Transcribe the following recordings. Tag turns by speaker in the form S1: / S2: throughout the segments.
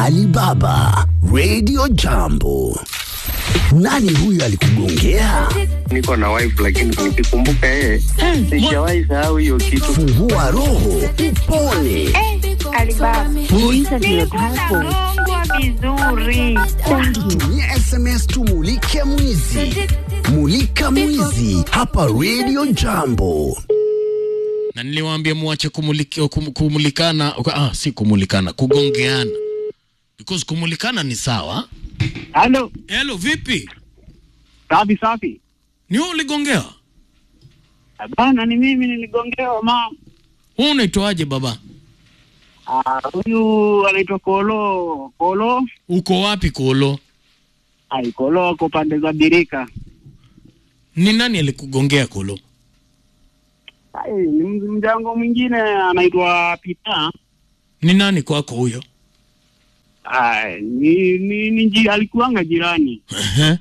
S1: Alibaba Radio Jambo. Nani huyu alikugongea?
S2: niko na wife lakini nikikumbuka yeye sijawahi sahau hiyo kitu.
S1: Fungua roho, upone.
S3: Alibaba.
S4: Muulize ndio hapo.
S3: Anaongwa vizuri.
S1: Tumia SMS tumulike mwizi. Mulika mwizi hapa Radio Jambo.
S5: na niliwaambia muache kumuliki, kum, kumulikana ah, si kumulikana kugongeana because kumulikana ni sawa
S6: Halo,
S5: helo vipi
S6: safi safi.
S5: ni wewe uligongewa
S6: Bana, ni mimi niligongewa mama.
S5: wewe unaitwaje baba
S6: Ah, Huyu anaitwa Kolo. Kolo
S5: uko wapi kolo
S6: ai, Kolo ako pande za Birika.
S5: ni nani alikugongea kolo
S6: Ai, ni mz- mjango mwingine anaitwa Pita.
S5: ni nani kwako huyo
S6: Ai, ni, ni, ni ji, alikuanga jirani.
S5: Ehe.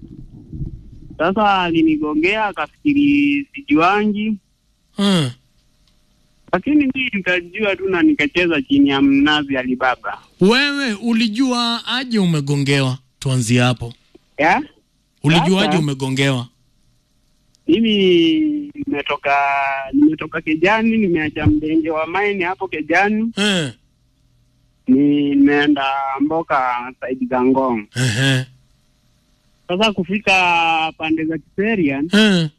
S6: Sasa alinigongea akafikiri sijuangi,
S5: Eh.
S6: lakini mimi nikajua tu na nikacheza chini ya mnazi Alibaba.
S5: wewe ulijua aje umegongewa tuanzie hapo
S6: Ya?
S5: ulijuaje
S6: Sasa-
S5: umegongewa
S6: Mimi nimetoka nimetoka Kejani, nimeacha mdenge wa maini hapo Kejani,
S5: eh.
S6: ni nimeenda Mboka saidi za Ngong.
S5: Ehe.
S6: Sasa kufika pande za Kiserian,
S5: Eh.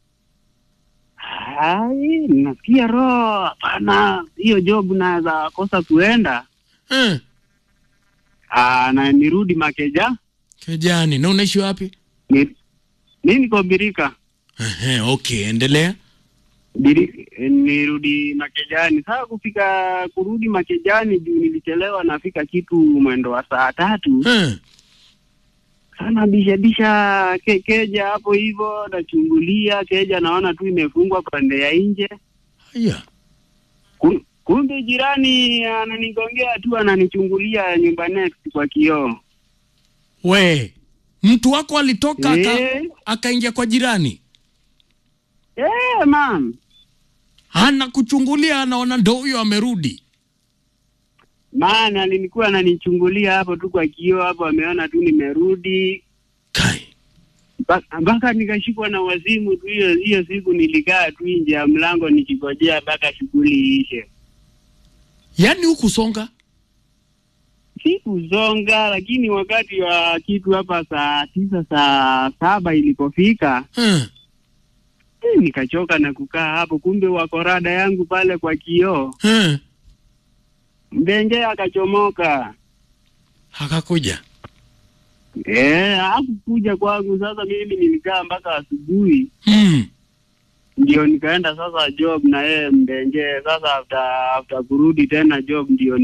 S6: ai, nasikia roho, hapana, hiyo job naweza kosa kuenda.
S5: Eh.
S6: Aa, na nirudi Makeja,
S5: kijani na unaishi wapi
S6: ni mi niko Birika
S5: Ehe, okay endelea
S6: Biri, nirudi Makejani. Sasa kufika kurudi Makejani juu nilichelewa, nafika kitu mwendo wa saa tatu
S5: eh.
S6: sana bishabisha ke, keja hapo hivyo, nachungulia keja, naona tu imefungwa pande ya nje.
S5: haya
S6: Ku- Kumbe jirani ananigongea tu, ananichungulia nyumba next kwa kioo.
S5: we mtu wako alitoka aka-
S6: Eh.
S5: akaingia kwa jirani
S6: Eh, mam,
S5: ana kuchungulia anaona ndo huyo amerudi
S6: maana alinikuwa ananichungulia hapo tu kwa kioo hapo, ameona tu nimerudi
S5: kai
S6: Mba- mpaka nikashikwa na wazimu tu. Hiyo hiyo siku nilikaa tu nje ya mlango nikigojea mpaka shughuli iishe.
S5: yaani hukusonga
S6: Sikuzonga, lakini wakati wa kitu hapa saa tisa saa saba ilipofika
S5: eh.
S6: eh, nikachoka na kukaa hapo. Kumbe wako rada yangu pale kwa kioo,
S5: Eh.
S6: mbenje akachomoka.
S5: akakuja
S6: Eh, hakukuja kwangu. Sasa mimi nilikaa mpaka asubuhi,
S5: mm.
S6: ndio nikaenda sasa job na yeye mbenje. Sasa after after kurudi tena job ndio